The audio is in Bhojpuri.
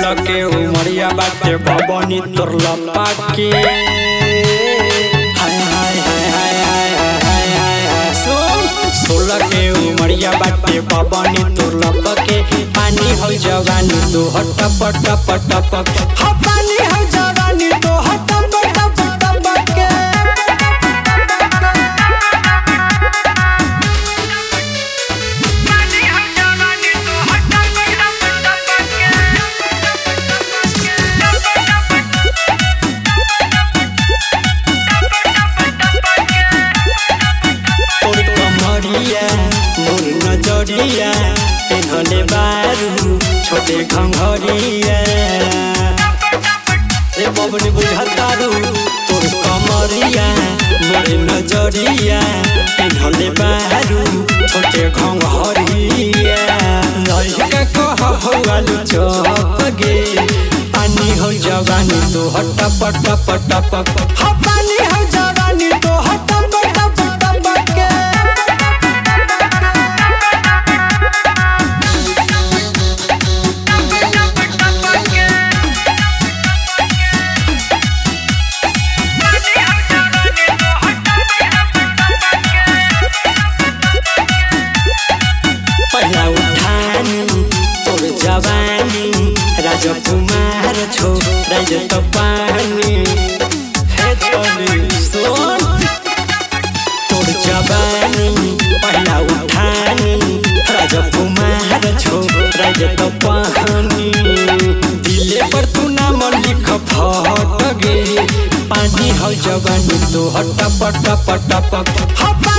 सोलह के उमरिया बाटे भवनी तोर लपा के हाय हाय हाय हाय हाय हाय हाय हाय सुन सोलह के उमरिया बाटे भवनी तोर लपा के पानी हो जवानी तो हट पट पट पट हा पानी हो जवानी तो हट पट पट पट के तोर कमरिया मोर नजरिया पेन्हले बारू छोटे घंघरिया ए बबनी बुझतारू तोर कमरिया मोर नजरिया पेन्हले बारू छोटे घंघरिया लइका कह हौलु चप गे पानी हो जवानी तो हट पट पट पट हा पानी हो जवानी तो हट पट पट पट के पहिला उठानी तोर जवानी राजकुमार छो राज त पानी हे छोरी सोन तोर जवानी पहिला उठानी राजकुमार छो राज त पानी दिले पर तू नाम लिख फट गे पानी हो जवानी तो हट पट पट पट हा